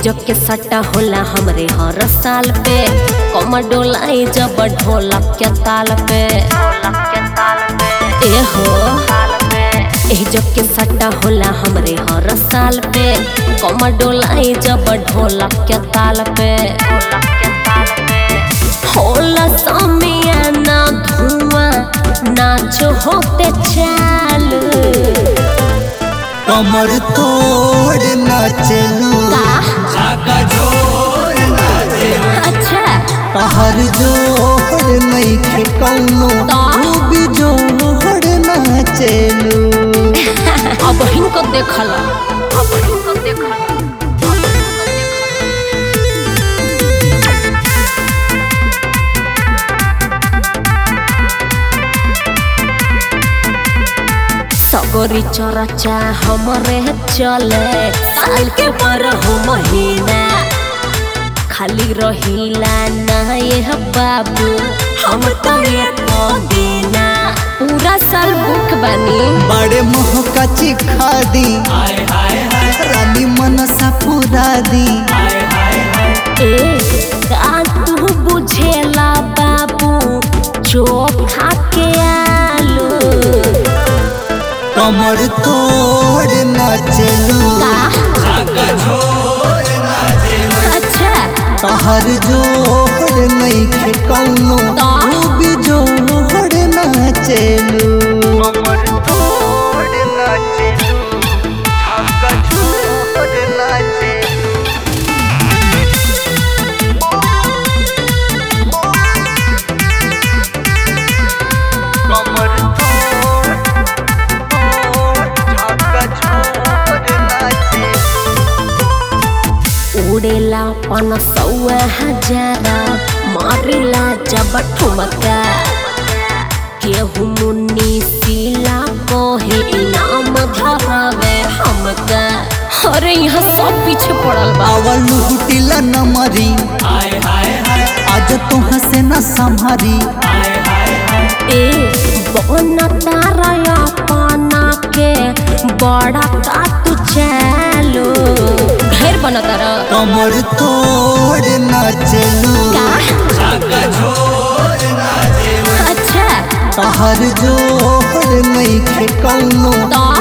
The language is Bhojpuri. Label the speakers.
Speaker 1: एहिजो के सट्टा होला हमरे हर साल पे कमर डोलाई जब ढोलक के ताल पे ए हो एहिजो के सट्टा होला हमरे हर साल पे कमर डोलाई जब ढोलक के ताल पे होला समियाना धुआं नाचो होते चालू
Speaker 2: कमर तोड़ नाचलू
Speaker 1: का अच्छा
Speaker 2: तहर जोड़ नइखे कौनो
Speaker 1: ता?
Speaker 2: तू भी जोड़ नाचलू
Speaker 1: अब हिनको देखला अब हिनको देखला सगरी चरचा हमरे चले साल के बारह महीना खाली रहिला ना ये बाबू हम तो ये देना पूरा साल भूख बनी
Speaker 2: बड़े मोह का चिखा दी रानी मनसा पूरा दी
Speaker 1: ए का तू बुझेला बाबू चोखा के आलू
Speaker 2: कमर तोड़ नाचलू
Speaker 1: अच्छा
Speaker 2: तहर जोड़ नइखे कौनो
Speaker 1: ता?
Speaker 2: तू भी जोड़ नाचलू कमर तोड़ नाचलू छक्का छोड़ नाचलू कमर तोड़ तोड़ छक्का छोड़ नाचलू
Speaker 1: उड़ेला पन सौआ हजार मारिला जब ठुमका केहू मुन्नी सिला कहे इनाम धरावे हमका अरे यहाँ सब पीछे पड़ल बा
Speaker 2: आवल हुटिला न मरी आज तो हसे न संभारी
Speaker 1: ए बन तारा अपना के बड़ा का तू चालो ढेर बन तारा
Speaker 2: कमर तोड़ नाचलू
Speaker 1: अच्छा
Speaker 2: तहर जोड़ नइखे कौनो
Speaker 1: ता?